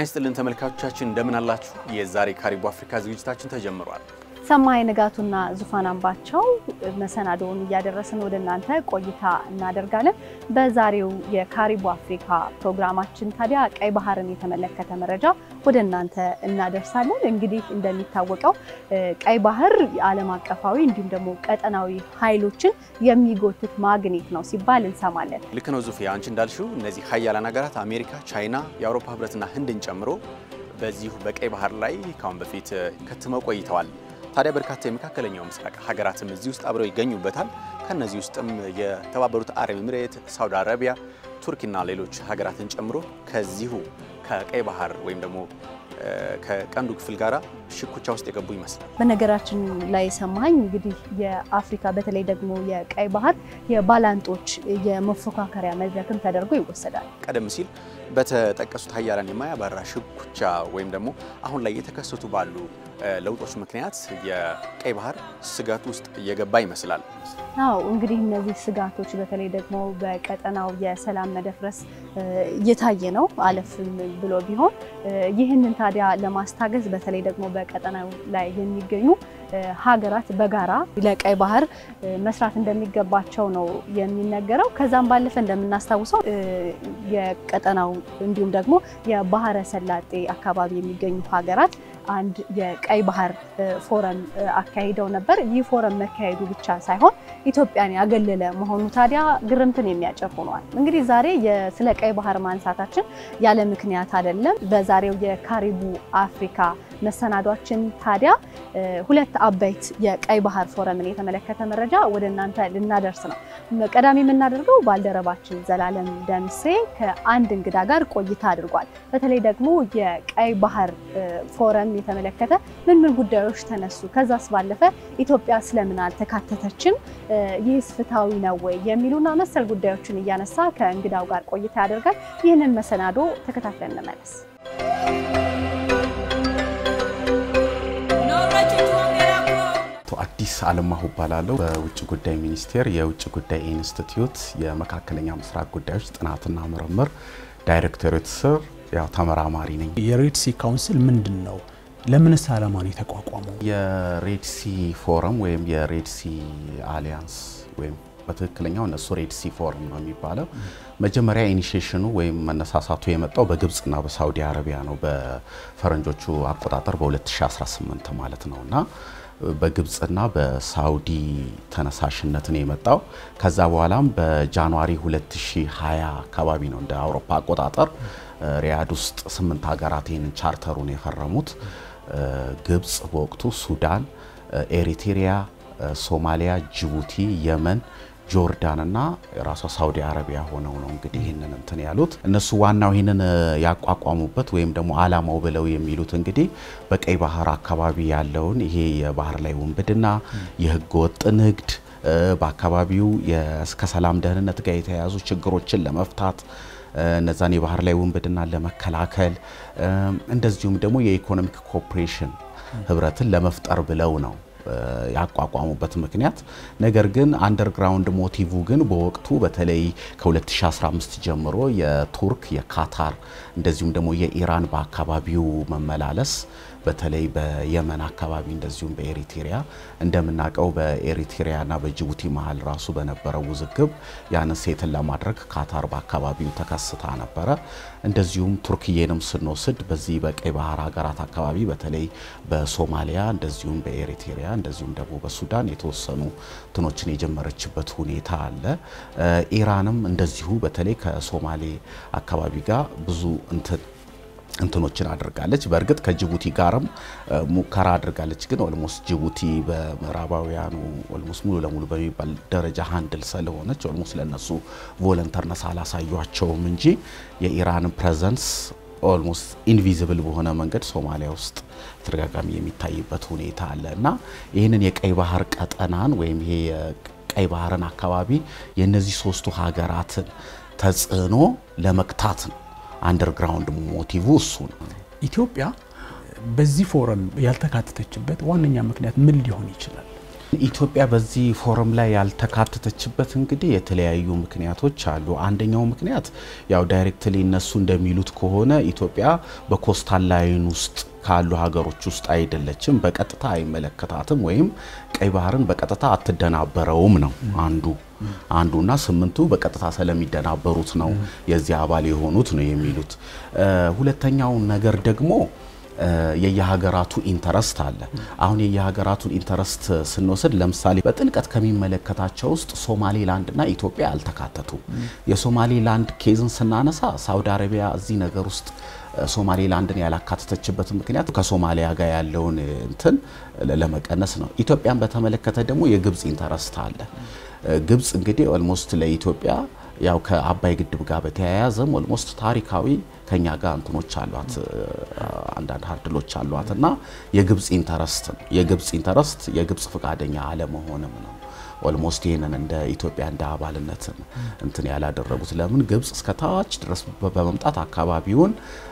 ይስጥልን ተመልካቾቻችን እንደምን አላችሁ? የዛሬ ካሪቡ አፍሪካ ዝግጅታችን ተጀምሯል። ሰማይ ንጋቱና ዙፋን አምባቸው መሰናዶውን እያደረስን ወደ እናንተ ቆይታ እናደርጋለን። በዛሬው የካሪቡ አፍሪካ ፕሮግራማችን ታዲያ ቀይ ባህርን የተመለከተ መረጃ ወደ እናንተ እናደርሳለን። እንግዲህ እንደሚታወቀው ቀይ ባህር ዓለም አቀፋዊ እንዲሁም ደግሞ ቀጠናዊ ኃይሎችን የሚጎትት ማግኔት ነው ሲባል እንሰማለን። ልክ ነው ዙፊያ፣ አንቺ እንዳልሽው እነዚህ ሀያላን ሀገራት አሜሪካ፣ ቻይና፣ የአውሮፓ ህብረትና ህንድን ጨምሮ በዚሁ በቀይ ባህር ላይ ካሁን በፊት ከትመው ቆይተዋል። ታዲያ በርካታ የመካከለኛው ምስራቅ ሀገራትም እዚህ ውስጥ አብረው ይገኙበታል። ከነዚህ ውስጥም የተባበሩት አረብ ኤምሬት፣ ሳውዲ አረቢያ፣ ቱርኪና ሌሎች ሀገራትን ጨምሮ ከዚሁ ከቀይ ባህር ወይም ደግሞ ከቀንዱ ክፍል ጋራ ሽኩቻ ውስጥ የገቡ ይመስላል። በነገራችን ላይ ሰማኝ እንግዲህ የአፍሪካ በተለይ ደግሞ የቀይ ባህር የባላንጦች የመፎካከሪያ መድረክም ተደርጎ ይወሰዳል። ቀደም ሲል በተጠቀሱት ሀያላን የማያባራ ሽኩቻ ወይም ደግሞ አሁን ላይ የተከሰቱ ባሉ ለውጦች ምክንያት የቀይ ባህር ስጋት ውስጥ እየገባ ይመስላል። አዎ እንግዲህ እነዚህ ስጋቶች በተለይ ደግሞ በቀጠናው የሰላም መደፍረስ እየታየ ነው። አለፍም ብሎ ቢሆን ይህንን ታዲያ ለማስታገዝ በተለይ ደግሞ በቀጠናው ላይ የሚገኙ ሀገራት በጋራ ለቀይ ባህር መስራት እንደሚገባቸው ነው የሚነገረው። ከዛም ባለፈ እንደምናስታውሰው የቀጠናው እንዲሁም ደግሞ የባህረ ሰላጤ አካባቢ የሚገኙ ሀገራት አንድ የቀይ ባህር ፎረም አካሂደው ነበር። ይህ ፎረም መካሄዱ ብቻ ሳይሆን ኢትዮጵያን ያገለለ መሆኑ ታዲያ ግርምትን የሚያጨር ሆኗል። እንግዲህ ዛሬ ስለ ቀይ ባህር ማንሳታችን ያለ ምክንያት አይደለም። በዛሬው የካሪቡ አፍሪካ መሰናዷችን ታዲያ ሁለት አበይት የቀይ ባህር ፎረምን የተመለከተ መረጃ ወደ እናንተ ልናደርስ ነው። ቀዳሚ የምናደርገው ባልደረባችን ዘላለም ደምሴ ከአንድ እንግዳ ጋር ቆይታ አድርጓል። በተለይ ደግሞ የቀይ ባህር ፎረም የተመለከተ ምን ምን ጉዳዮች ተነሱ፣ ከዛስ ባለፈ ኢትዮጵያ ስለምን አልተካተተችም፣ ይህስ ፍትሐዊ ነው ወይ የሚሉና መሰል ጉዳዮችን እያነሳ ከእንግዳው ጋር ቆይታ ያደርጋል። ይህንን መሰናዶ ተከታትለን እንመለስ። አዲስ አለማሁ እባላለሁ። በውጭ ጉዳይ ሚኒስቴር የውጭ ጉዳይ ኢንስቲትዩት የመካከለኛ ምስራቅ ጉዳዮች ጥናትና ምርምር ዳይሬክቶሬት ስር ያው ተመራማሪ ነኝ። የሬድሲ ካውንስል ምንድን ነው? ለምንስ ዓላማ ነው የተቋቋመው? የሬድሲ ፎረም ወይም የሬድሲ አሊያንስ ወይም በትክክለኛው እነሱ ሬድሲ ፎረም ነው የሚባለው። መጀመሪያ ኢኒሺዬሽኑ ወይም መነሳሳቱ የመጣው በግብፅና በሳውዲ አረቢያ ነው። በፈረንጆቹ አቆጣጠር በ2018 ማለት ነው እና በግብፅና በሳውዲ ተነሳሽነት ነው የመጣው። ከዛ በኋላም በጃንዋሪ 2020 አካባቢ ነው እንደ አውሮፓ አቆጣጠር ሪያድ ውስጥ ስምንት ሀገራት ይህንን ቻርተሩን የፈረሙት ግብፅ በወቅቱ፣ ሱዳን፣ ኤሪትሪያ፣ ሶማሊያ፣ ጅቡቲ፣ የመን ጆርዳን እና ራሷ ሳውዲ አረቢያ ሆነው ነው እንግዲህ ይህንን እንትን ያሉት። እነሱ ዋናው ይህንን ያቋቋሙበት ወይም ደግሞ አላማው ብለው የሚሉት እንግዲህ በቀይ ባህር አካባቢ ያለውን ይሄ የባህር ላይ ውንብድና፣ የህገ ወጥ ንግድ፣ በአካባቢው እስከ ሰላም ደህንነት ጋር የተያያዙ ችግሮችን ለመፍታት እነዛን የባህር ላይ ውንብድናን ለመከላከል እንደዚሁም ደግሞ የኢኮኖሚክ ኮኦፕሬሽን ህብረትን ለመፍጠር ብለው ነው ያቋቋሙበት ምክንያት። ነገር ግን አንደርግራውንድ ሞቲቭ ግን በወቅቱ በተለይ ከ2015 ጀምሮ የቱርክ የካታር እንደዚሁም ደግሞ የኢራን በአካባቢው መመላለስ በተለይ በየመን አካባቢ እንደዚሁም በኤሪትሪያ እንደምናውቀው በኤሪትሪያና በጅቡቲ መሀል ራሱ በነበረው ውዝግብ ያንን ሴትን ለማድረግ ካታር በአካባቢው ተከስታ ነበረ። እንደዚሁም ቱርክዬንም ስንወስድ በዚህ በቀይ ባህር ሀገራት አካባቢ በተለይ በሶማሊያ እንደዚሁም በኤሪትሪያ እንደዚሁም ደግሞ በሱዳን የተወሰኑ ትኖችን የጀመረችበት ሁኔታ አለ። ኢራንም እንደዚሁ በተለይ ከሶማሌ አካባቢ ጋር ብዙ እንትን እንትኖችን አድርጋለች። በእርግጥ ከጅቡቲ ጋርም ሙከራ አድርጋለች። ግን ኦልሞስት ጅቡቲ በምዕራባውያኑ ኦልሞስት ሙሉ ለሙሉ በሚባል ደረጃ ሀንድል ስለሆነች ኦልሞስት ለነሱ ቮለንተርነስ አላሳዩቸውም እንጂ የኢራን ፕሬዘንስ ኦልሞስት ኢንቪዚብል በሆነ መንገድ ሶማሊያ ውስጥ ተደጋጋሚ የሚታይበት ሁኔታ አለ እና ይህንን የቀይ ባህር ቀጠናን ወይም ይሄ የቀይ ባህርን አካባቢ የእነዚህ ሶስቱ ሀገራትን ተጽዕኖ ለመግታት ነው። አንደርግራውንድ ሞቲቭ እሱ ነው። ኢትዮጵያ በዚህ ፎረም ያልተካተተችበት ዋነኛ ምክንያት ምን ሊሆን ይችላል? ኢትዮጵያ በዚህ ፎረም ላይ ያልተካተተችበት እንግዲህ የተለያዩ ምክንያቶች አሉ። አንደኛው ምክንያት ያው ዳይሬክትሊ እነሱ እንደሚሉት ከሆነ ኢትዮጵያ በኮስታል ላይን ውስጥ ካሉ ሀገሮች ውስጥ አይደለችም፣ በቀጥታ አይመለከታትም ወይም ቀይ ባህርን በቀጥታ አትደናበረውም ነው አንዱ አንዱና ስምንቱ በቀጥታ ስለሚደናበሩት ነው የዚህ አባል የሆኑት ነው የሚሉት። ሁለተኛው ነገር ደግሞ የየሀገራቱ ኢንተረስት አለ። አሁን የየሀገራቱን ኢንተረስት ስንወስድ ለምሳሌ በጥልቀት ከሚመለከታቸው ውስጥ ሶማሌላንድና ኢትዮጵያ አልተካተቱም። የሶማሌላንድ ኬዝን ስናነሳ ሳውዲ አረቢያ እዚህ ነገር ውስጥ ሶማሌላንድን ያላካተተችበት ምክንያት ከሶማሊያ ጋር ያለውን እንትን ለመቀነስ ነው። ኢትዮጵያን በተመለከተ ደግሞ የግብፅ ኢንተረስት አለ። ግብፅ እንግዲህ ኦልሞስት ለኢትዮጵያ ያው ከአባይ ግድብ ጋር በተያያዘም ኦልሞስት ታሪካዊ ከኛ ጋር እንትኖች አሏት አንዳንድ ሀርድሎች አሏት እና የግብፅ ኢንተረስት ነው የግብፅ ኢንተረስት የግብፅ ፈቃደኛ አለመሆንም ነው ኦልሞስት ይህንን እንደ ኢትዮጵያ እንደ አባልነትን እንትን ያላደረጉት ለምን ግብፅ እስከ ታች ድረስ በመምጣት አካባቢውን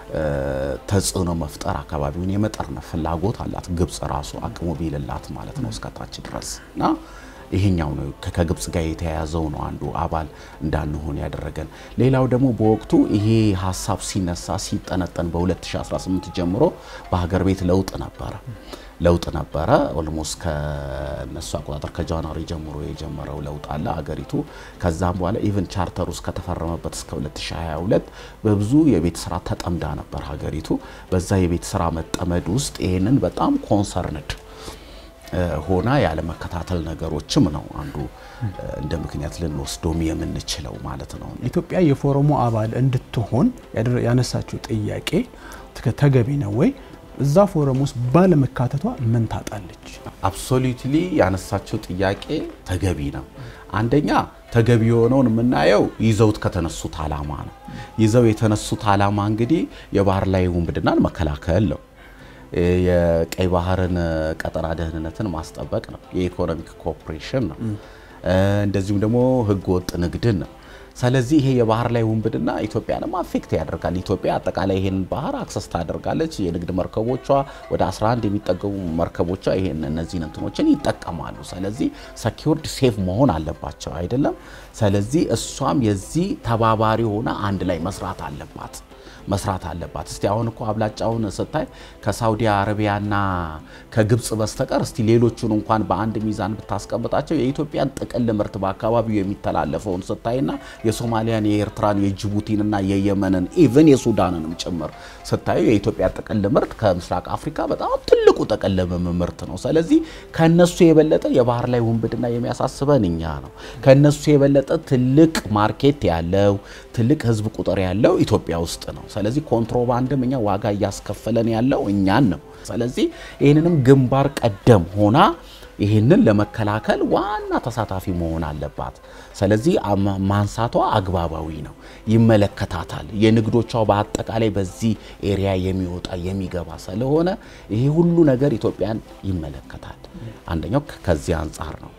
ተጽዕኖ መፍጠር አካባቢውን የመጠርነፍ ፍላጎት አላት ግብፅ ራሱ አቅሙ ቢልላት ማለት ነው እስከ ታች ድረስ እና ይሄኛው ነው ከግብፅ ጋር የተያያዘው ነው አንዱ አባል እንዳንሆን ያደረገን። ሌላው ደግሞ በወቅቱ ይሄ ሀሳብ ሲነሳ ሲጠነጠን በ2018 ጀምሮ በሀገር ቤት ለውጥ ነበረ ለውጥ ነበረ። ኦልሞስት ከነሱ አቆጣጠር ከጃንዋሪ ጀምሮ የጀመረው ለውጥ አለ አገሪቱ። ከዛም በኋላ ኢቨን ቻርተር ውስጥ ከተፈረመበት እስከ 2022 በብዙ የቤት ስራ ተጠምዳ ነበር ሀገሪቱ። በዛ የቤት ስራ መጠመድ ውስጥ ይህንን በጣም ኮንሰርንድ ሆና ያለመከታተል ነገሮችም ነው አንዱ እንደ ምክንያት ልንወስዶም የምንችለው ማለት ነው። ኢትዮጵያ የፎረሙ አባል እንድትሆን ያነሳችው ጥያቄ ተገቢ ነው ወይ? እዛ ፎረም ውስጥ ባለመካተቷ ምን ታጣለች? አብሶሉትሊ ያነሳችው ጥያቄ ተገቢ ነው። አንደኛ ተገቢ የሆነውን የምናየው ይዘውት ከተነሱት አላማ ነው። ይዘው የተነሱት አላማ እንግዲህ የባህር ላይ ውንብድናን መከላከል ነው። የቀይ ባህርን ቀጠና ደህንነትን ማስጠበቅ ነው። የኢኮኖሚክ ኮኦፕሬሽን ነው። እንደዚሁም ደግሞ ህገ ወጥ ንግድን ነው። ስለዚህ ይሄ የባህር ላይ ውንብድና ኢትዮጵያንም አፌክት ያደርጋል። ኢትዮጵያ አጠቃላይ ይሄን ባህር አክሰስ ታደርጋለች። የንግድ መርከቦቿ ወደ 11 የሚጠገሙ መርከቦቿ ይሄን እነዚህን እንትኖችን ይጠቀማሉ። ስለዚህ ሰኪውርድ ሴፍ መሆን አለባቸው አይደለም። ስለዚህ እሷም የዚህ ተባባሪ ሆና አንድ ላይ መስራት አለባት መስራት አለባት። እስቲ አሁን እኮ አብላጫውን ስታይ ከሳውዲ አረቢያና ከግብጽ በስተቀር እስቲ ሌሎቹን እንኳን በአንድ ሚዛን ብታስቀምጣቸው የኢትዮጵያን ጥቅል ምርት በአካባቢው የሚተላለፈውን ስታይና የሶማሊያን፣ የኤርትራን፣ የጅቡቲንና የየመንን ኢቨን የሱዳንንም ጭምር ስታዩ የኢትዮጵያ ጥቅል ምርት ከምስራቅ አፍሪካ በጣም ትልቁ ጥቅል ምርት ነው። ስለዚህ ከነሱ የበለጠ የባህር ላይ ውንብድና የሚያሳስበን እኛ ነው። ከነሱ የበለጠ ትልቅ ማርኬት ያለው ትልቅ ህዝብ ቁጥር ያለው ኢትዮጵያ ውስጥ ነው። ስለዚህ ኮንትሮባንድም እኛ ዋጋ እያስከፈለን ያለው እኛን ነው። ስለዚህ ይህንንም ግንባር ቀደም ሆና ይህንን ለመከላከል ዋና ተሳታፊ መሆን አለባት። ስለዚህ ማንሳቷ አግባባዊ ነው። ይመለከታታል። የንግዶቿ በአጠቃላይ በዚህ ኤሪያ የሚወጣ የሚገባ ስለሆነ ይሄ ሁሉ ነገር ኢትዮጵያን ይመለከታል። አንደኛው ከዚህ አንጻር ነው።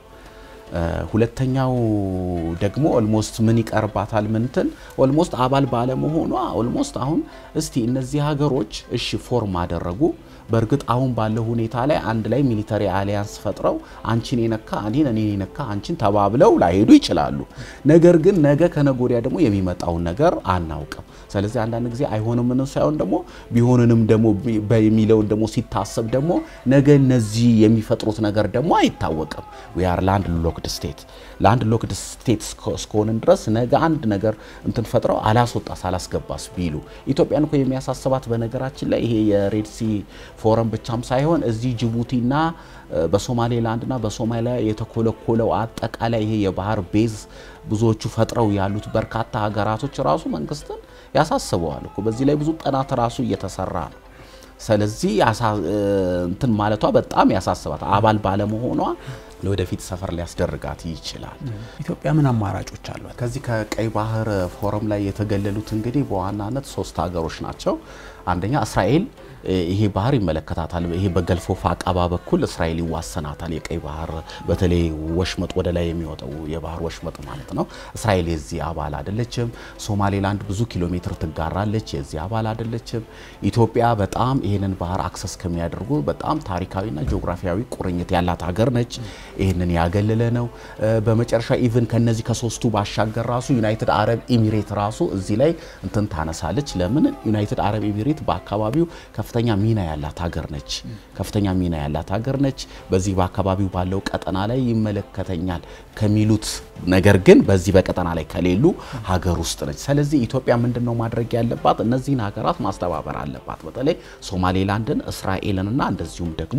ሁለተኛው ደግሞ ኦልሞስት ምን ይቀርባታል ምንትን ኦልሞስት አባል ባለመሆኗ ኦልሞስት አሁን እስቲ እነዚህ ሀገሮች እሺ ፎርም አደረጉ። በእርግጥ አሁን ባለው ሁኔታ ላይ አንድ ላይ ሚሊተሪ አሊያንስ ፈጥረው አንቺን የነካ እኔን እኔን የነካ አንቺን ተባብለው ላይሄዱ ይችላሉ። ነገር ግን ነገ ከነገ ወዲያ ደግሞ የሚመጣውን ነገር አናውቅም። ስለዚህ አንዳንድ ጊዜ አይሆንም ምን ሳይሆን ደግሞ ቢሆንንም ደግሞ የሚለውን ደግሞ ሲታሰብ ደግሞ ነገ እነዚህ የሚፈጥሩት ነገር ደግሞ አይታወቅም። ዊ አር ላንድ ሎክድ ስቴት ላንድ ሎክድ ስቴት እስከሆንን ድረስ ነገ አንድ ነገር እንትን ፈጥረው አላስወጣስ አላስገባስ ቢሉ ኢትዮጵያን እኮ የሚያሳስባት በነገራችን ላይ ይሄ የሬድሲ ፎረም ብቻም ሳይሆን እዚህ ጅቡቲና በሶማሌላንድና በሶማሊያ የተኮለኮለው አጠቃላይ ይሄ የባህር ቤዝ ብዙዎቹ ፈጥረው ያሉት በርካታ ሀገራቶች ራሱ መንግስትን ያሳስበዋል እኮ። በዚህ ላይ ብዙ ጥናት ራሱ እየተሰራ ነው። ስለዚህ እንትን ማለቷ በጣም ያሳስባት አባል ባለመሆኗ ለወደፊት ሰፈር ሊያስደርጋት ይችላል። ኢትዮጵያ ምን አማራጮች አሏት? ከዚህ ከቀይ ባህር ፎረም ላይ የተገለሉት እንግዲህ በዋናነት ሶስት ሀገሮች ናቸው። አንደኛ እስራኤል ይሄ ባህር ይመለከታታል። ይሄ በገልፎ አቃባ በኩል እስራኤል ይዋሰናታል። የቀይ ባህር በተለይ ወሽመጥ ወደ ላይ የሚወጣው የባህር ወሽመጥ ማለት ነው። እስራኤል የዚህ አባል አይደለችም። ሶማሌላንድ ብዙ ኪሎ ሜትር ትጋራለች፣ የዚህ አባል አይደለችም። ኢትዮጵያ በጣም ይህንን ባህር አክሰስ ከሚያደርጉ በጣም ታሪካዊና ጂኦግራፊያዊ ቁርኝት ያላት ሀገር ነች። ይህንን ያገለለ ነው። በመጨረሻ ኢቭን ከነዚህ ከሶስቱ ባሻገር ራሱ ዩናይትድ አረብ ኤሚሬት ራሱ እዚህ ላይ እንትን ታነሳለች። ለምን ዩናይትድ አረብ ኤሚሬት በአካባቢው ከፍተኛ ሚና ያላት ሀገር ነች። ከፍተኛ ሚና ያላት ሀገር ነች። በዚህ በአካባቢው ባለው ቀጠና ላይ ይመለከተኛል ከሚሉት ነገር ግን በዚህ በቀጠና ላይ ከሌሉ ሀገር ውስጥ ነች። ስለዚህ ኢትዮጵያ ምንድን ነው ማድረግ ያለባት? እነዚህን ሀገራት ማስተባበር አለባት። በተለይ ሶማሌላንድን፣ እስራኤልንና እንደዚሁም ደግሞ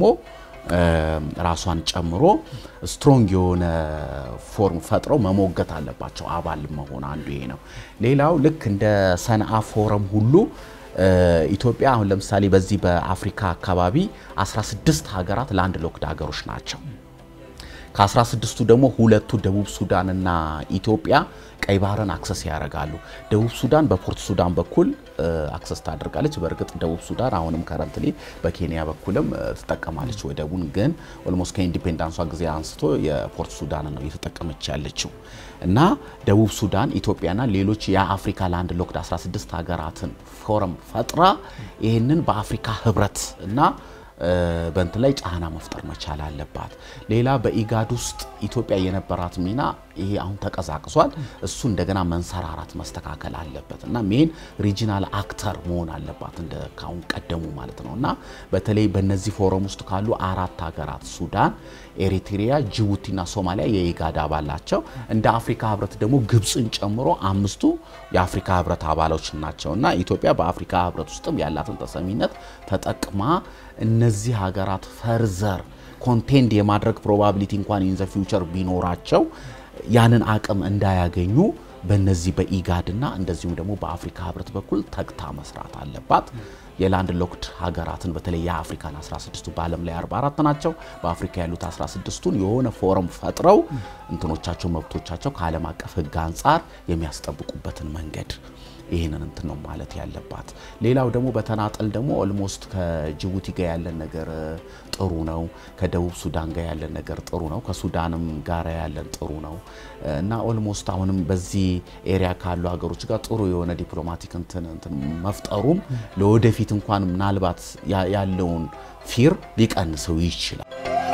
ራሷን ጨምሮ ስትሮንግ የሆነ ፎርም ፈጥረው መሞገት አለባቸው። አባል መሆን አንዱ ይሄ ነው። ሌላው ልክ እንደ ሰንዓ ፎረም ሁሉ ኢትዮጵያ አሁን ለምሳሌ በዚህ በአፍሪካ አካባቢ 16 ሀገራት ላንድ ሎክድ ሀገሮች ናቸው። ከ16ቱ ደግሞ ሁለቱ ደቡብ ሱዳንና ኢትዮጵያ ቀይ ባህርን አክሰስ ያደርጋሉ። ደቡብ ሱዳን በፖርት ሱዳን በኩል አክሰስ ታደርጋለች። በእርግጥ ደቡብ ሱዳን አሁንም ከረንትሊ በኬንያ በኩልም ትጠቀማለች ወደቡን። ግን ኦልሞስት ከኢንዲፔንዳንሷ ጊዜ አንስቶ የፖርት ሱዳን ነው እየተጠቀመች ያለችው እና ደቡብ ሱዳን ኢትዮጵያና ሌሎች የአፍሪካ ላንድ ሎክድ 16 ሀገራትን ፎረም ፈጥራ ይህንን በአፍሪካ ህብረት እና በእንትን ላይ ጫና መፍጠር መቻል አለባት። ሌላ በኢጋድ ውስጥ ኢትዮጵያ የነበራት ሚና ይሄ አሁን ተቀዛቅዟል። እሱ እንደገና መንሰራራት መስተካከል አለበት እና ሜን ሪጂናል አክተር መሆን አለባት እንደ ካሁን ቀደሙ ማለት ነው እና በተለይ በእነዚህ ፎረም ውስጥ ካሉ አራት ሀገራት ሱዳን፣ ኤሪትሪያ፣ ጅቡቲና ሶማሊያ የኢጋድ አባል ናቸው። እንደ አፍሪካ ህብረት ደግሞ ግብፅን ጨምሮ አምስቱ የአፍሪካ ህብረት አባሎች ናቸው እና ኢትዮጵያ በአፍሪካ ህብረት ውስጥም ያላትን ተሰሚነት ተጠቅማ እነዚህ ሀገራት ፈርዘር ኮንቴንድ የማድረግ ፕሮባቢሊቲ እንኳን ኢን ዘ ፊውቸር ቢኖራቸው ያንን አቅም እንዳያገኙ በነዚህ በኢጋድና እንደዚሁም ደግሞ በአፍሪካ ህብረት በኩል ተግታ መስራት አለባት። የላንድ ሎክድ ሀገራትን በተለይ የአፍሪካን 16ቱ በዓለም ላይ 44 ናቸው። በአፍሪካ ያሉት 16ቱን የሆነ ፎረም ፈጥረው እንትኖቻቸው መብቶቻቸው ከዓለም አቀፍ ህግ አንጻር የሚያስጠብቁበትን መንገድ ይህንን እንትን ነው ማለት ያለባት። ሌላው ደግሞ በተናጠል ደግሞ ኦልሞስት ከጅቡቲ ጋር ያለን ነገር ጥሩ ነው። ከደቡብ ሱዳን ጋር ያለን ነገር ጥሩ ነው። ከሱዳንም ጋር ያለን ጥሩ ነው እና ኦልሞስት አሁንም በዚህ ኤሪያ ካሉ ሀገሮች ጋር ጥሩ የሆነ ዲፕሎማቲክ እንትን እንትን መፍጠሩም ለወደፊት እንኳን ምናልባት ያለውን ፊር ሊቀንሰው ይችላል።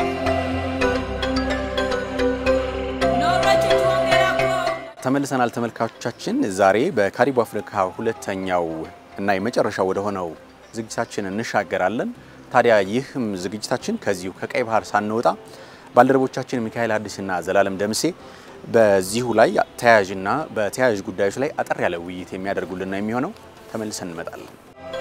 ተመልሰናል ተመልካቾቻችን። ዛሬ በካሪቡ አፍሪካ ሁለተኛው እና የመጨረሻው ወደ ሆነው ዝግጅታችን እንሻገራለን። ታዲያ ይህም ዝግጅታችን ከዚሁ ከቀይ ባህር ሳንወጣ ባልደረቦቻችን ሚካኤል አዲስና ዘላለም ደምሴ በዚሁ ላይ ተያያዥና በተያያዥ ጉዳዮች ላይ አጠር ያለ ውይይት የሚያደርጉልን ነው የሚሆነው። ተመልሰን እንመጣለን።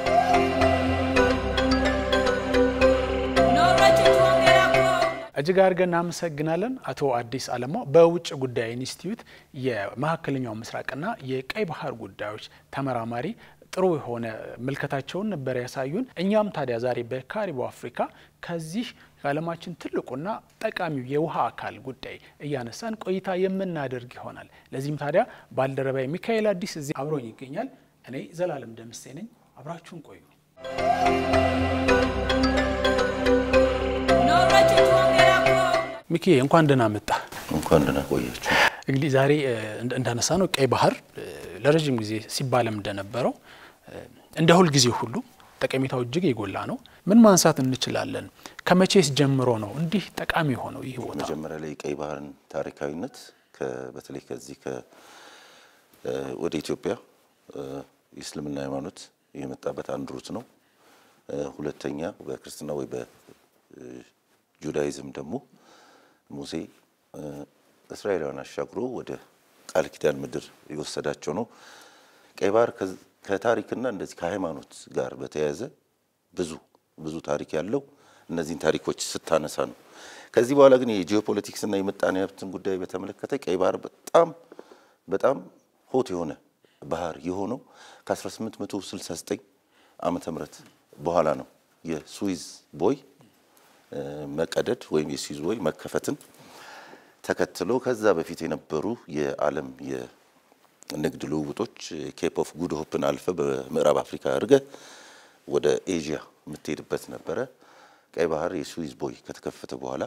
እጅግ አድርገን እናመሰግናለን አቶ አዲስ አለማው በውጭ ጉዳይ ኢንስቲትዩት የመካከለኛው ምስራቅና የቀይ ባህር ጉዳዮች ተመራማሪ ጥሩ የሆነ ምልከታቸውን ነበር ያሳዩን። እኛም ታዲያ ዛሬ በካሪቡ አፍሪካ ከዚህ የዓለማችን ትልቁና ጠቃሚው የውሃ አካል ጉዳይ እያነሳን ቆይታ የምናደርግ ይሆናል። ለዚህም ታዲያ ባልደረባዊ ሚካኤል አዲስ እዚህ አብሮኝ ይገኛል። እኔ ዘላለም ደምሴ ነኝ። አብራችሁን ቆዩ። ሚኪ እንኳን ደህና መጣ። እንኳን ደህና ቆያችሁ። እንግዲህ ዛሬ እንዳነሳ ነው ቀይ ባህር ለረዥም ጊዜ ሲባለም እንደነበረው እንደ ሁል ጊዜ ሁሉ ጠቀሜታው እጅግ የጎላ ነው። ምን ማንሳት እንችላለን? ከመቼስ ጀምሮ ነው እንዲህ ጠቃሚ የሆነው ይህ ቦታ? መጀመሪያ ላይ ቀይ ባህርን ታሪካዊነት በተለይ ከዚህ ወደ ኢትዮጵያ የእስልምና ሃይማኖት የመጣበት አንድ ሩት ነው። ሁለተኛ በክርስትና ወይ በጁዳይዝም ደግሞ ሙሴ እስራኤላውያን አሻግሮ ወደ ቃል ኪዳን ምድር የወሰዳቸው ነው። ቀይ ባህር ከታሪክና እንደዚህ ከሃይማኖት ጋር በተያያዘ ብዙ ብዙ ታሪክ ያለው እነዚህን ታሪኮች ስታነሳ ነው። ከዚህ በኋላ ግን የጂኦፖለቲክስ እና የምጣኔ ሀብትን ጉዳይ በተመለከተ ቀይ ባህር በጣም በጣም ሆት የሆነ ባህር የሆነው ከ1869 ዓመተ ምህረት በኋላ ነው። የስዊዝ ቦይ መቀደድ ወይም የስዊዝ ቦይ መከፈትን ተከትሎ ከዛ በፊት የነበሩ የዓለም የንግድ ልውውጦች ኬፕ ኦፍ ጉድ ሆፕን አልፈ በምዕራብ አፍሪካ አድርገ ወደ ኤዥያ የምትሄድበት ነበረ። ቀይ ባህር የስዊዝ ቦይ ከተከፈተ በኋላ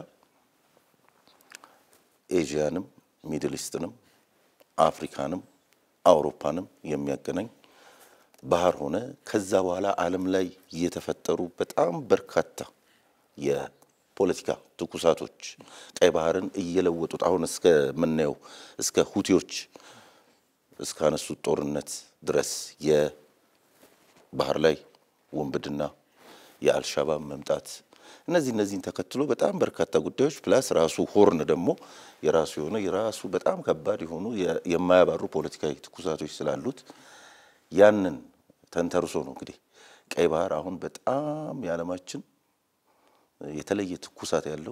ኤዥያንም ሚድል ኢስትንም አፍሪካንም አውሮፓንም የሚያገናኝ ባህር ሆነ። ከዛ በኋላ ዓለም ላይ የተፈጠሩ በጣም በርካታ የፖለቲካ ትኩሳቶች ቀይ ባህርን እየለወጡት አሁን እስከምናየው እስከ ሁቲዎች እስካነሱት ጦርነት ድረስ የባህር ላይ ውንብድና፣ የአልሻባብ መምጣት እነዚህ እነዚህን ተከትሎ በጣም በርካታ ጉዳዮች ፕላስ ራሱ ሆርን ደግሞ የራሱ የሆነ የራሱ በጣም ከባድ የሆኑ የማያባሩ ፖለቲካዊ ትኩሳቶች ስላሉት ያንን ተንተርሶ ነው እንግዲህ ቀይ ባህር አሁን በጣም የዓለማችን የተለየ ትኩሳት ያለው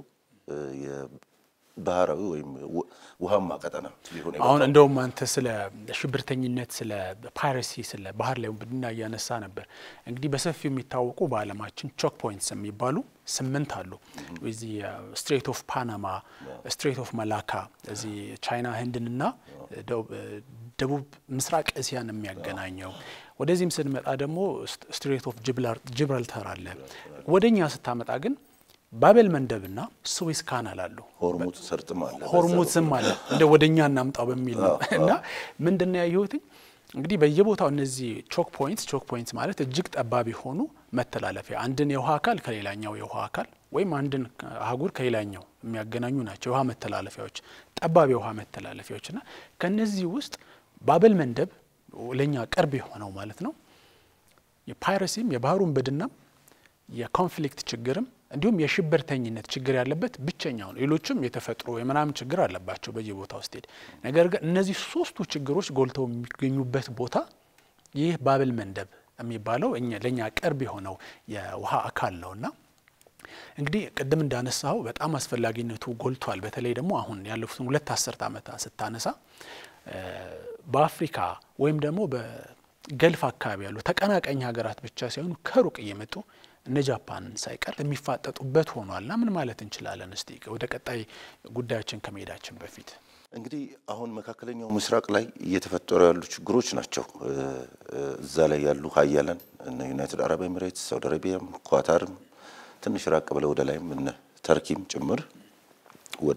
ባህራዊ ወይም ውሃማ ቀጠና ሊሆን አሁን እንደውም አንተ ስለ ሽብርተኝነት፣ ስለ ፓይረሲ፣ ስለ ባህር ላይ ውንብድና እያነሳ ነበር። እንግዲህ በሰፊው የሚታወቁ በዓለማችን ቾክ ፖይንትስ የሚባሉ ስምንት አሉ። እዚህ ስትሬት ኦፍ ፓናማ፣ ስትሬት ኦፍ መላካ እዚህ ቻይና ህንድንና ደቡብ ምስራቅ እስያን የሚያገናኘው ወደዚህም ስንመጣ ደግሞ ስትሬት ኦፍ ጂብራልተር አለ። ወደኛ ስታመጣ ግን ባቤል መንደብና ስዌዝ ካናል አሉ። ሆርሙዝ ሰርጥም አለ። ሆርሙዝም አለ። እንደ ወደኛ እናምጣው በሚል ነው እና ምንድነው ያየሁትኝ እንግዲህ በየቦታው እነዚህ ቾክ ፖይንትስ ቾክ ፖይንትስ ማለት እጅግ ጠባብ የሆኑ መተላለፊያ አንድን የውሃ አካል ከሌላኛው የውሃ አካል ወይም አንድን አህጉር ከሌላኛው የሚያገናኙ ናቸው የውሃ መተላለፊያዎች፣ ጠባብ የውሃ መተላለፊያዎች እና ከነዚህ ውስጥ ባቤል መንደብ ለእኛ ቅርብ የሆነው ማለት ነው የፓይረሲም የባህር ውንብድናም የኮንፍሊክት ችግርም እንዲሁም የሽብርተኝነት ችግር ያለበት ብቸኛው ነው። ሌሎችም የተፈጥሮ የምናምን ችግር አለባቸው በየቦታው ስትሄድ። ነገር ግን እነዚህ ሶስቱ ችግሮች ጎልተው የሚገኙበት ቦታ ይህ ባቤል መንደብ የሚባለው ለእኛ ቅርብ የሆነው የውሃ አካል ነውና እንግዲህ ቅድም እንዳነሳው በጣም አስፈላጊነቱ ጎልቷል። በተለይ ደግሞ አሁን ያለፉትን ሁለት አስርት ዓመታት ስታነሳ በአፍሪካ ወይም ደግሞ በገልፍ አካባቢ ያሉ ተቀናቃኝ ሀገራት ብቻ ሳይሆኑ ከሩቅ እየመጡ እነ ጃፓንን ሳይቀር የሚፋጠጡበት ሆኗልና ምን ማለት እንችላለን? እስቲ ወደ ቀጣይ ጉዳዮችን ከመሄዳችን በፊት እንግዲህ አሁን መካከለኛው ምስራቅ ላይ እየተፈጠሩ ያሉ ችግሮች ናቸው። እዛ ላይ ያሉ ሀያላን እነ ዩናይትድ አረብ ኤሚሬትስ፣ ሳውዲ አረቢያም፣ ኳታርም ትንሽ ራቅ ብለው ወደ ላይም እነ ተርኪም ጭምር ወደ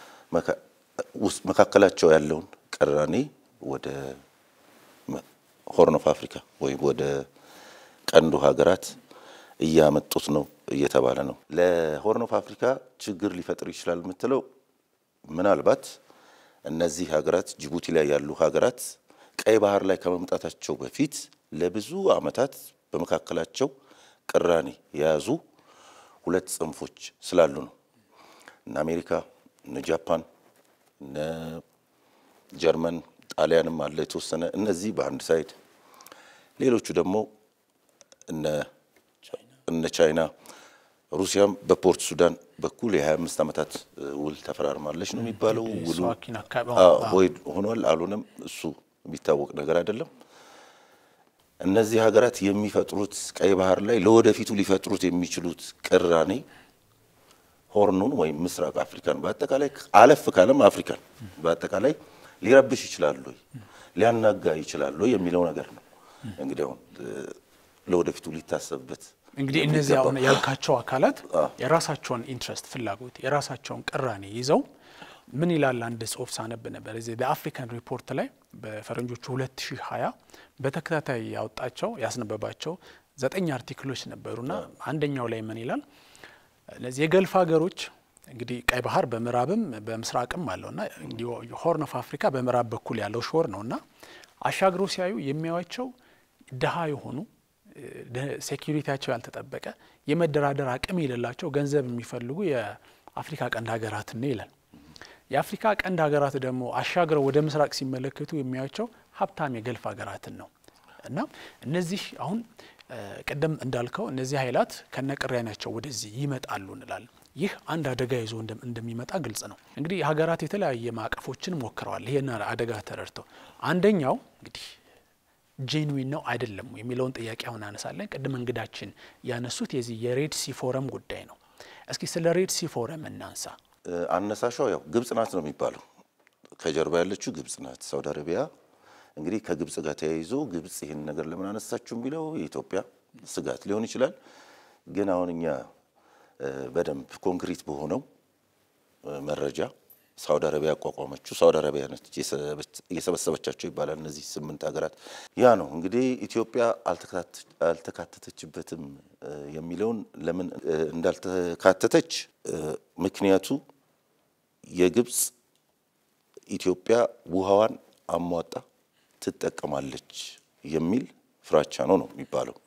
መካከላቸው ያለውን ቅራኔ ወደ ሆርን ኦፍ አፍሪካ ወይም ወደ ቀንዱ ሀገራት እያመጡት ነው እየተባለ ነው። ለሆርን ኦፍ አፍሪካ ችግር ሊፈጥር ይችላል የምትለው ምናልባት እነዚህ ሀገራት ጅቡቲ ላይ ያሉ ሀገራት ቀይ ባህር ላይ ከመምጣታቸው በፊት ለብዙ ዓመታት በመካከላቸው ቅራኔ የያዙ ሁለት ጽንፎች ስላሉ ነው። እነ አሜሪካ፣ እነ ጃፓን፣ እነ ጀርመን፣ ጣሊያንም አለ የተወሰነ እነዚህ በአንድ ሳይድ፣ ሌሎቹ ደግሞ እነ እነ ቻይና ሩሲያም በፖርት ሱዳን በኩል የ25 ዓመታት ውል ተፈራርማለች ነው የሚባለው። ውሉ ቮይድ ሆኗል አልሆነም እሱ የሚታወቅ ነገር አይደለም። እነዚህ ሀገራት የሚፈጥሩት ቀይ ባህር ላይ ለወደፊቱ ሊፈጥሩት የሚችሉት ቅራኔ ሆርኑን ወይም ምስራቅ አፍሪካን በአጠቃላይ አለፍ ካለም አፍሪካን በአጠቃላይ ሊረብሽ ይችላሉ ወይ ሊያናጋ ይችላሉ ወይ የሚለው ነገር ነው። እንግዲህ አሁን ለወደፊቱ ሊታሰብበት እንግዲህ እነዚህ አሁን ያልካቸው አካላት የራሳቸውን ኢንትረስት ፍላጎት የራሳቸውን ቅራኔ ይዘው ምን ይላል አንድ ጽሁፍ ሳነብ ነበር እዚህ በአፍሪካን ሪፖርት ላይ በፈረንጆቹ 2020 በተከታታይ ያወጣቸው ያስነበባቸው ዘጠኝ አርቲክሎች ነበሩና አንደኛው ላይ ምን ይላል እነዚህ የገልፍ ሀገሮች እንግዲህ ቀይ ባህር በምዕራብም በምስራቅም አለውና ሆርን ኦፍ አፍሪካ በምዕራብ በኩል ያለው ሾር ነውና አሻግረው ሲያዩ የሚያዩቸው ድሀ የሆኑ ሴኪሪቲያቸው ያልተጠበቀ የመደራደር አቅም የሌላቸው ገንዘብ የሚፈልጉ የአፍሪካ ቀንድ ሀገራትን ነው ይላል። የአፍሪካ ቀንድ ሀገራት ደግሞ አሻግረው ወደ ምስራቅ ሲመለከቱ የሚያዩቸው ሀብታም የገልፍ ሀገራትን ነው እና እነዚህ አሁን ቅድም እንዳልከው እነዚህ ኃይላት ከነቅራኔያቸው ወደዚህ ይመጣሉ እንላለን። ይህ አንድ አደጋ ይዞ እንደሚመጣ ግልጽ ነው። እንግዲህ ሀገራት የተለያየ ማዕቀፎችን ሞክረዋል። ይህን አደጋ ተረድተው አንደኛው እንግዲህ ጄንዊን ነው አይደለም የሚለውን ጥያቄ አሁን አነሳለን። ቅድም እንግዳችን ያነሱት የዚህ የሬድ ሲ ፎረም ጉዳይ ነው። እስኪ ስለ ሬድ ሲ ፎረም እናንሳ። አነሳሿ ያው ግብጽ ናት ነው የሚባለው። ከጀርባ ያለችው ግብጽ ናት። ሳውዲ አረቢያ እንግዲህ ከግብጽ ጋር ተያይዞ ግብጽ ይህን ነገር ለምን አነሳችሁ የሚለው የኢትዮጵያ ስጋት ሊሆን ይችላል። ግን አሁን እኛ በደንብ ኮንክሪት በሆነው መረጃ ሳውዲ አረቢያ ያቋቋመችው ሳውዲ አረቢያ ነች እየሰበሰበቻቸው ይባላል። እነዚህ ስምንት ሀገራት ያ ነው እንግዲህ ኢትዮጵያ አልተካተተችበትም የሚለውን ለምን እንዳልተካተተች ምክንያቱ የግብፅ ኢትዮጵያ ውሃዋን አሟጣ ትጠቀማለች የሚል ፍራቻ ነው ነው የሚባለው።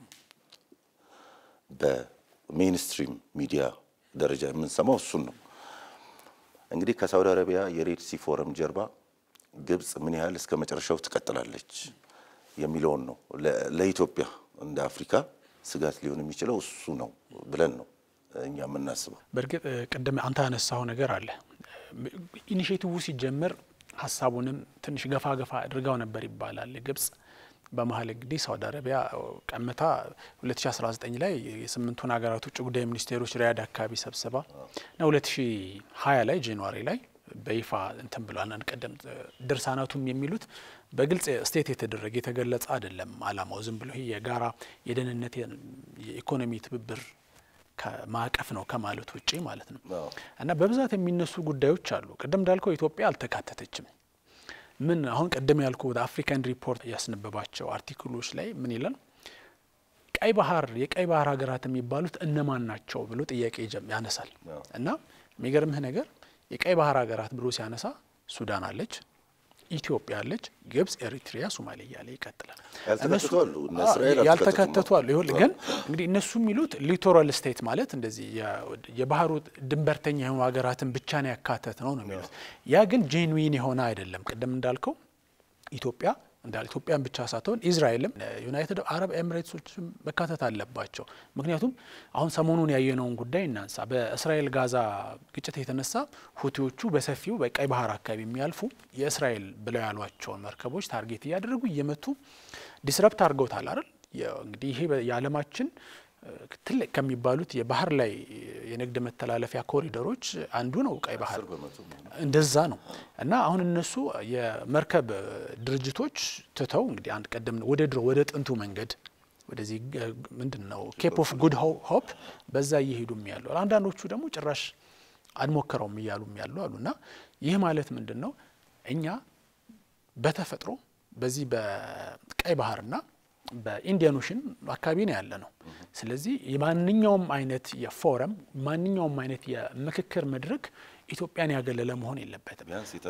በሜንስትሪም ሚዲያ ደረጃ የምንሰማው እሱን ነው። እንግዲህ ከሳውዲ አረቢያ የሬድ ሲ ፎረም ጀርባ ግብፅ ምን ያህል እስከ መጨረሻው ትቀጥላለች የሚለውን ነው ለኢትዮጵያ እንደ አፍሪካ ስጋት ሊሆን የሚችለው እሱ ነው ብለን ነው እኛ የምናስበው። በእርግጥ ቅድም አንተ ያነሳው ነገር አለ። ኢኒሽቲቭ ሲጀምር ሀሳቡንም ትንሽ ገፋ ገፋ አድርጋው ነበር ይባላል ግብጽ። በመሀል እንግዲህ ሳውዲ አረቢያ ቀምታ 2019 ላይ የስምንቱን ሀገራት ውጭ ጉዳይ ሚኒስቴሮች ሪያድ አካባቢ ሰብስባ እና 2020 ላይ ጃንዋሪ ላይ በይፋ እንትን ብሏል። ቀደም ድርሳናቱም የሚሉት በግልጽ ስቴት የተደረገ የተገለጸ አይደለም። አላማው ዝም ብሎ ይሄ የጋራ የደህንነት የኢኮኖሚ ትብብር ማዕቀፍ ነው ከማለት ውጪ ማለት ነው። እና በብዛት የሚነሱ ጉዳዮች አሉ። ቅድም እንዳልከው ኢትዮጵያ አልተካተተችም። ምን አሁን ቅድም ያልኩ ወደ አፍሪካን ሪፖርት ያስነበባቸው አርቲክሎች ላይ ምን ይላል? ቀይ ባህር የቀይ ባህር ሀገራት የሚባሉት እነማን ናቸው ብሎ ጥያቄ ያነሳል። እና የሚገርምህ ነገር የቀይ ባህር ሀገራት ብሎ ሲያነሳ ሱዳን አለች፣ ኢትዮጵያ አለች፣ ግብጽ፣ ኤሪትሪያ፣ ሶማሌ እያለ ይቀጥላል። ያልተካተቱ አሉ። ይኸውልህ ግን እንግዲህ እነሱ የሚሉት ሊቶራል ስቴት ማለት እንደዚህ የባህሩ ድንበርተኛ የሆኑ ሀገራትን ብቻ ነው ያካተት ነው ነው የሚሉት። ያ ግን ጄንዊን የሆነ አይደለም። ቅድም እንዳልከው ኢትዮጵያ እንዳል ኢትዮጵያን ብቻ ሳትሆን ኢዝራኤልም ዩናይትድ አረብ ኤሚሬትሶችም መካተት አለባቸው። ምክንያቱም አሁን ሰሞኑን ያየነውን ጉዳይ እናንሳ። በእስራኤል ጋዛ ግጭት የተነሳ ሁቲዎቹ በሰፊው በቀይ ባህር አካባቢ የሚያልፉ የእስራኤል ብለው ያሏቸውን መርከቦች ታርጌት እያደረጉ እየመቱ ዲስረፕት አድርገውታል አይደል? እንግዲህ ይሄ የዓለማችን ትልቅ ከሚባሉት የባህር ላይ የንግድ መተላለፊያ ኮሪደሮች አንዱ ነው ቀይ ባህር። እንደዛ ነው እና አሁን እነሱ የመርከብ ድርጅቶች ትተው እንግዲህ አንድ ቀደም ወደ ድሮ ወደ ጥንቱ መንገድ ወደዚህ ምንድን ነው ኬፕ ኦፍ ጉድ ሆፕ በዛ እየሄዱም ያሉ አንዳንዶቹ ደግሞ ጭራሽ አንሞክረውም እያሉም ያሉ አሉ እና ይህ ማለት ምንድን ነው እኛ በተፈጥሮ በዚህ በቀይ ባህርና በኢንዲያን ኦሽን አካባቢ ነው ያለ ነው። ስለዚህ የማንኛውም አይነት የፎረም ማንኛውም አይነት የምክክር መድረክ ኢትዮጵያን ያገለለ መሆን የለበትም።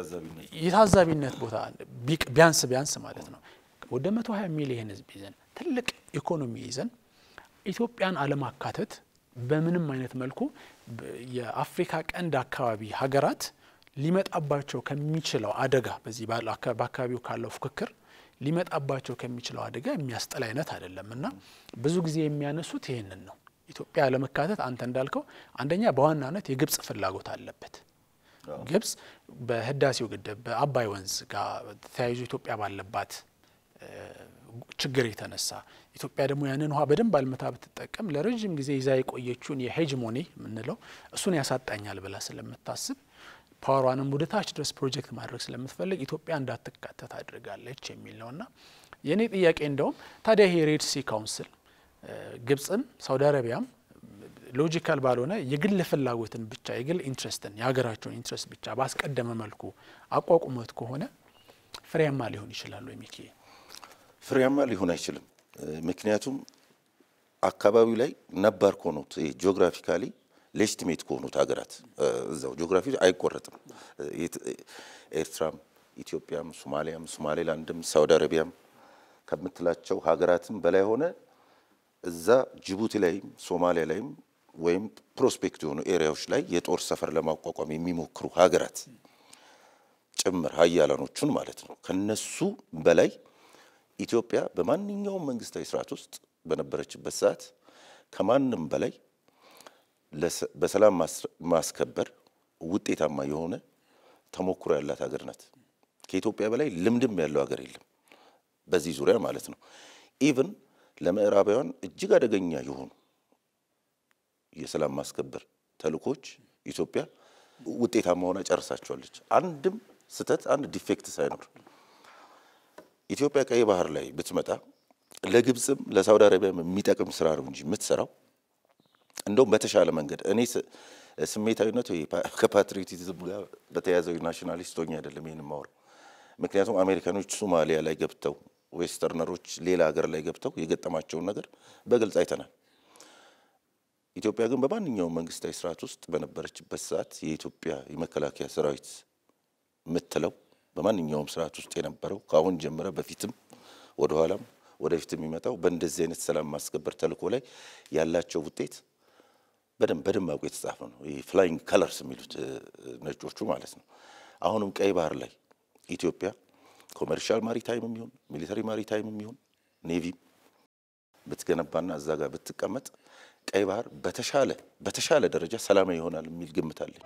የታዛቢነት ቦታ ቢያንስ ቢያንስ ማለት ነው ወደ 120 ሚሊየን ሕዝብ ይዘን ትልቅ ኢኮኖሚ ይዘን ኢትዮጵያን አለማካተት በምንም አይነት መልኩ የአፍሪካ ቀንድ አካባቢ ሀገራት ሊመጣባቸው ከሚችለው አደጋ በዚህ በአካባቢው ካለው ፉክክር ሊመጣባቸው ከሚችለው አደጋ የሚያስጠል አይነት አይደለም እና ብዙ ጊዜ የሚያነሱት ይህንን ነው። ኢትዮጵያ ለመካተት አንተ እንዳልከው አንደኛ በዋናነት የግብጽ ፍላጎት አለበት። ግብጽ በህዳሴው ግድብ በአባይ ወንዝ ጋር ተያይዞ ኢትዮጵያ ባለባት ችግር የተነሳ ኢትዮጵያ ደግሞ ያንን ውሃ በደንብ አልምታ ብትጠቀም ለረዥም ጊዜ ይዛ የቆየችውን የሄጅሞኒ የምንለው እሱን ያሳጣኛል ብላ ስለምታስብ ፓወሯንም ወደ ታች ድረስ ፕሮጀክት ማድረግ ስለምትፈልግ ኢትዮጵያ እንዳትካተት አድርጋለች የሚል ነውና የእኔ ጥያቄ እንደውም ታዲያ ይሄ ሬድ ሲ ካውንስል ግብጽም ሳውዲ አረቢያም ሎጂካል ባልሆነ የግል ፍላጎትን ብቻ የግል ኢንትረስትን የሀገራቸውን ኢንትረስት ብቻ ባስቀደመ መልኩ አቋቁመት ከሆነ ፍሬያማ ሊሆን ይችላሉ የሚኪ ፍሬያማ ሊሆን አይችልም። ምክንያቱም አካባቢው ላይ ነባር ከሆኑት ጂኦግራፊካሊ ሌጅቲሜት ከሆኑት ሀገራት እዛው ጂኦግራፊ አይቆረጥም። ኤርትራም፣ ኢትዮጵያም፣ ሶማሊያም፣ ሶማሌላንድም፣ ሳውዲ አረቢያም ከምትላቸው ሀገራትም በላይ ሆነ እዛ ጅቡቲ ላይም ሶማሊያ ላይም ወይም ፕሮስፔክት የሆኑ ኤሪያዎች ላይ የጦር ሰፈር ለማቋቋም የሚሞክሩ ሀገራት ጭምር ሀያላኖቹን ማለት ነው። ከነሱ በላይ ኢትዮጵያ በማንኛውም መንግስታዊ ስርዓት ውስጥ በነበረችበት ሰዓት ከማንም በላይ በሰላም ማስከበር ውጤታማ የሆነ ተሞክሮ ያላት ሀገር ናት። ከኢትዮጵያ በላይ ልምድም ያለው ሀገር የለም በዚህ ዙሪያ ማለት ነው። ኢቭን ለምዕራባውያን እጅግ አደገኛ የሆኑ የሰላም ማስከበር ተልእኮች ኢትዮጵያ ውጤታማ ሆና ጨርሳቸዋለች። አንድም ስህተት፣ አንድ ዲፌክት ሳይኖር ኢትዮጵያ ቀይ ባህር ላይ ብትመጣ ለግብፅም ለሳውዲ አረቢያም የሚጠቅም ስራ ነው እንጂ የምትሰራው እንደውም በተሻለ መንገድ እኔ ስሜታዊነቱ ከፓትሪዮቲዝም ጋር በተያያዘው ናሽናሊስት ሆኜ አይደለም ይህን የማወራው። ምክንያቱም አሜሪካኖች ሶማሊያ ላይ ገብተው ዌስተርነሮች ሌላ ሀገር ላይ ገብተው የገጠማቸውን ነገር በግልጽ አይተናል። ኢትዮጵያ ግን በማንኛውም መንግስታዊ ስርዓት ውስጥ በነበረችበት ሰዓት የኢትዮጵያ የመከላከያ ሰራዊት የምትለው በማንኛውም ስርዓት ውስጥ የነበረው ከአሁን ጀምረ በፊትም ወደኋላም ወደፊት የሚመጣው በእንደዚህ አይነት ሰላም ማስከበር ተልእኮ ላይ ያላቸው ውጤት በደንብ በደማቁ የተጻፈ ነው። ይህ ፍላይንግ ከለርስ የሚሉት ነጮቹ ማለት ነው። አሁንም ቀይ ባህር ላይ ኢትዮጵያ ኮመርሻል ማሪታይም የሚሆን ሚሊተሪ ማሪታይም የሚሆን ኔቪም ብትገነባና እዛ ጋር ብትቀመጥ ቀይ ባህር በተሻለ በተሻለ ደረጃ ሰላማዊ ይሆናል የሚል ግምት አለኝ።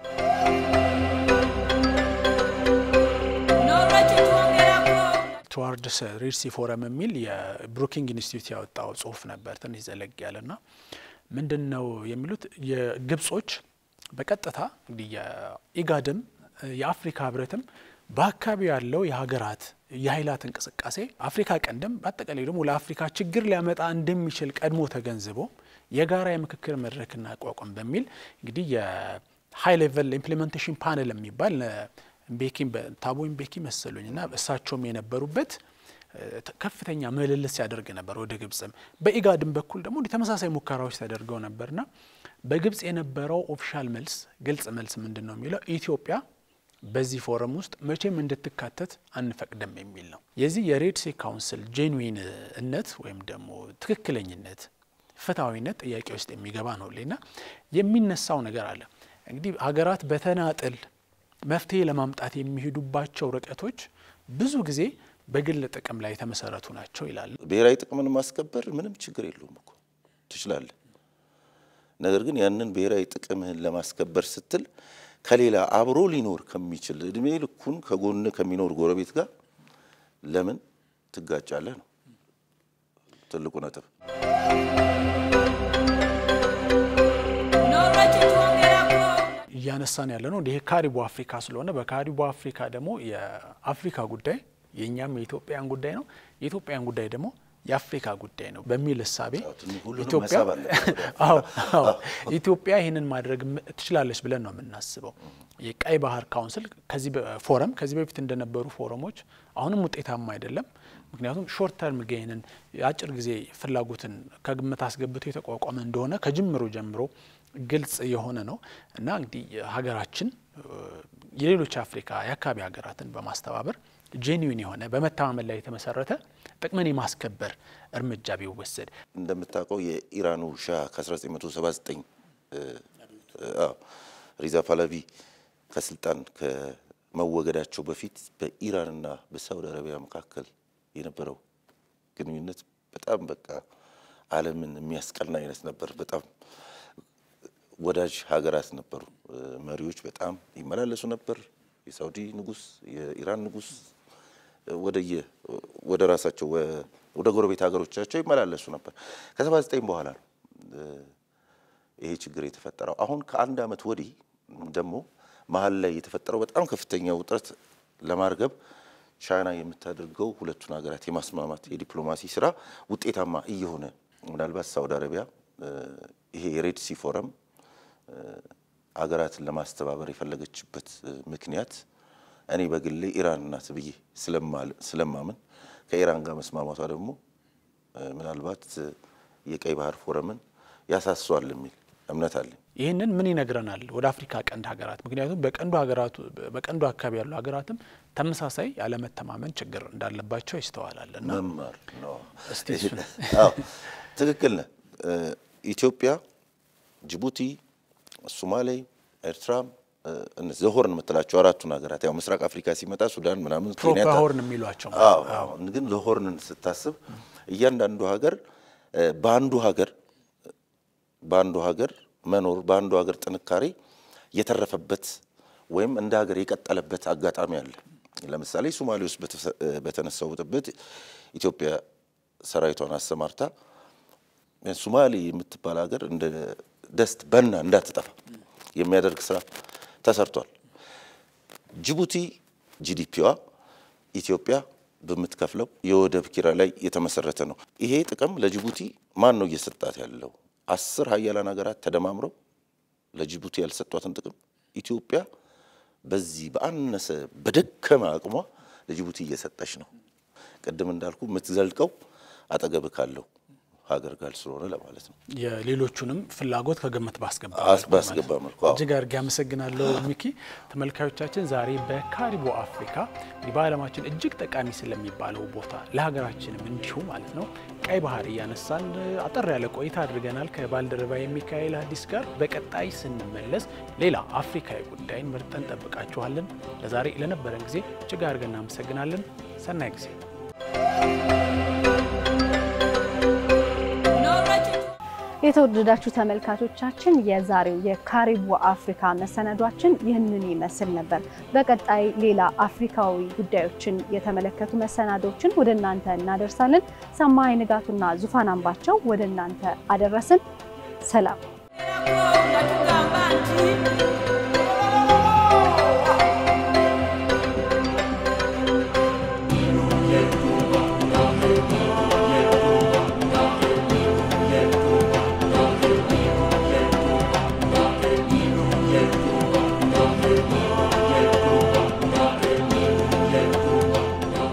ቱዋርድስ ሬድ ሲ ፎረም የሚል የብሩኪንግ ኢንስቲትዩት ያወጣው ጽሁፍ ነበር። ትንሽ ዘለግ ያለና ምንድን ነው የሚሉት የግብጾች በቀጥታ እንግዲህ የኢጋድም የአፍሪካ ህብረትም በአካባቢው ያለው የሀገራት የኃይላት እንቅስቃሴ አፍሪካ ቀንድም በአጠቃላይ ደግሞ ለአፍሪካ ችግር ሊያመጣ እንደሚችል ቀድሞ ተገንዝቦ የጋራ የምክክር መድረክና አቋቋም በሚል እንግዲህ የሀይ ሌቨል ኢምፕሊሜንቴሽን ፓነል የሚባል ቤኪ ታቦ ቤኪ መሰሉኝ እና እሳቸውም የነበሩበት ከፍተኛ ምልልስ ሲያደርግ ነበር ወደ ግብጽም በኢጋድም በኩል ደግሞ ተመሳሳይ ሙከራዎች ተደርገው ነበርና በግብጽ የነበረው ኦፊሻል መልስ ግልጽ መልስ ምንድን ነው የሚለው ኢትዮጵያ በዚህ ፎረም ውስጥ መቼም እንድትካተት አንፈቅድም የሚል ነው። የዚህ የሬድ ሲ ካውንስል ጄንዊን እነት ወይም ደግሞ ትክክለኝነት፣ ፍትሐዊነት ጥያቄ ውስጥ የሚገባ ነው ሌና የሚነሳው ነገር አለ እንግዲህ ሀገራት በተናጥል መፍትሄ ለማምጣት የሚሄዱባቸው ርቀቶች ብዙ ጊዜ በግል ጥቅም ላይ የተመሰረቱ ናቸው ይላል። ብሔራዊ ጥቅምን ማስከበር ምንም ችግር የለውም እኮ ትችላለህ። ነገር ግን ያንን ብሔራዊ ጥቅምህን ለማስከበር ስትል ከሌላ አብሮ ሊኖር ከሚችል እድሜ ልኩን ከጎን ከሚኖር ጎረቤት ጋር ለምን ትጋጫለህ ነው ትልቁ ነጥብ። እያነሳን ያለ ነው ይሄ ካሪቡ አፍሪካ ስለሆነ በካሪቡ አፍሪካ ደግሞ የአፍሪካ ጉዳይ የእኛም የኢትዮጵያን ጉዳይ ነው፣ የኢትዮጵያን ጉዳይ ደግሞ የአፍሪካ ጉዳይ ነው በሚል እሳቤ ኢትዮጵያ ይህንን ማድረግ ትችላለች ብለን ነው የምናስበው። የቀይ ባህር ካውንስል ከዚህ ፎረም ከዚህ በፊት እንደነበሩ ፎረሞች አሁንም ውጤታማ አይደለም። ምክንያቱም ሾርት ተርም ጌንን የአጭር ጊዜ ፍላጎትን ከግምት አስገብቶ የተቋቋመ እንደሆነ ከጅምሩ ጀምሮ ግልጽ የሆነ ነው እና እንግዲህ ሀገራችን የሌሎች አፍሪካ የአካባቢ ሀገራትን በማስተባበር ጄኒዊን የሆነ በመተማመን ላይ የተመሰረተ ጥቅምን የማስከበር እርምጃ ቢወሰድ እንደምታውቀው የኢራኑ ሻህ ከ1979 ሪዛ ፓላቪ ከስልጣን ከመወገዳቸው በፊት በኢራንና በሳውዲ አረቢያ መካከል የነበረው ግንኙነት በጣም በቃ ዓለምን የሚያስቀና አይነት ነበር። በጣም ወዳጅ ሀገራት ነበሩ። መሪዎች በጣም ይመላለሱ ነበር። የሳውዲ ንጉስ፣ የኢራን ንጉስ ወደየ ወደ ራሳቸው ወደ ጎረቤት ሀገሮቻቸው ይመላለሱ ነበር። ከሰባ ዘጠኝ በኋላ ነው ይሄ ችግር የተፈጠረው። አሁን ከአንድ ዓመት ወዲህ ደግሞ መሀል ላይ የተፈጠረው በጣም ከፍተኛ ውጥረት ለማርገብ ቻይና የምታደርገው ሁለቱን ሀገራት የማስማማት የዲፕሎማሲ ስራ ውጤታማ እየሆነ ምናልባት ሳውዲ አረቢያ ይሄ የሬድ ሲ ፎረም ሀገራትን ለማስተባበር የፈለገችበት ምክንያት እኔ በግሌ ኢራን ናት ብዬ ስለማምን ከኢራን ጋር መስማማቷ ደግሞ ምናልባት የቀይ ባህር ፎረምን ያሳሷል የሚል እምነት አለኝ። ይህንን ምን ይነግረናል ወደ አፍሪካ ቀንድ ሀገራት? ምክንያቱም በቀንዱ ሀገራቱ በቀንዱ አካባቢ ያሉ ሀገራትም ተመሳሳይ ያለመተማመን ችግር እንዳለባቸው ይስተዋላል። እና መማር ነው። እስቲ አዎ ትክክል ነህ። ኢትዮጵያ፣ ጅቡቲ፣ ሶማሌ፣ ኤርትራ እነዚህ ሆርን የምትላቸው አራቱን ሀገራት ያው ምስራቅ አፍሪካ ሲመጣ ሱዳን ምናምን ኬንያ ታ- ፕሮፓሆርን የሚሏቸው አዎ አዎ። ግን ለሆርንን ስታስብ እያንዳንዱ ሀገር በአንዱ ሀገር በአንዱ ሀገር መኖር በአንዱ ሀገር ጥንካሬ የተረፈበት ወይም እንደ ሀገር የቀጠለበት አጋጣሚ አለ። ለምሳሌ ሶማሌ ውስጥ በተሰ- በተነሳው ብጥብጥ ኢትዮጵያ ሰራዊቷን አሰማርታ ሶማሌ የምትባል ሀገር እንደ ደስት በና እንዳትጠፋ የሚያደርግ ስራ ተሰርቷል። ጅቡቲ ጂዲፒዋ ኢትዮጵያ በምትከፍለው የወደብ ኪራይ ላይ የተመሰረተ ነው። ይሄ ጥቅም ለጅቡቲ ማን ነው እየሰጣት ያለው? አስር ሀያላን ሀገራት ተደማምረው ለጅቡቲ ያልሰጧትን ጥቅም ኢትዮጵያ በዚህ በአነሰ በደከመ አቅሟ ለጅቡቲ እየሰጠች ነው። ቅድም እንዳልኩ የምትዘልቀው አጠገብ ካለው ሀገር ጋር ስለሆነ ለማለት ነው። የሌሎቹንም ፍላጎት ከግምት ባስገባ አስ- ባስገባ መልኩ አዎ። እጅግ አድርጌ አመሰግናለሁ ሚኪ። ተመልካዮቻችን ዛሬ በካሪቦ አፍሪካ እንግዲህ በዓለማችን እጅግ ጠቃሚ ስለሚባለው ቦታ ለሀገራችንም እንዲሁ ማለት ነው ቀይ ባህር እያነሳን አጠር ያለ ቆይታ አድርገናል ከባልደረባ የሚካኤል አዲስ ጋር። በቀጣይ ስንመለስ ሌላ አፍሪካዊ ጉዳይን መርጠን ጠብቃችኋለን። ለዛሬ ለነበረን ጊዜ እጅግ አድርገን እናመሰግናለን። ሰናይ ጊዜ የተወደዳችሁ ተመልካቾቻችን የዛሬው የካሪቦ አፍሪካ መሰናዷችን ይህንን ይመስል ነበር። በቀጣይ ሌላ አፍሪካዊ ጉዳዮችን የተመለከቱ መሰናዶችን ወደ እናንተ እናደርሳለን። ሰማይ ንጋቱና ዙፋን አምባቸው ወደ እናንተ አደረስን። ሰላም። Tugamba nti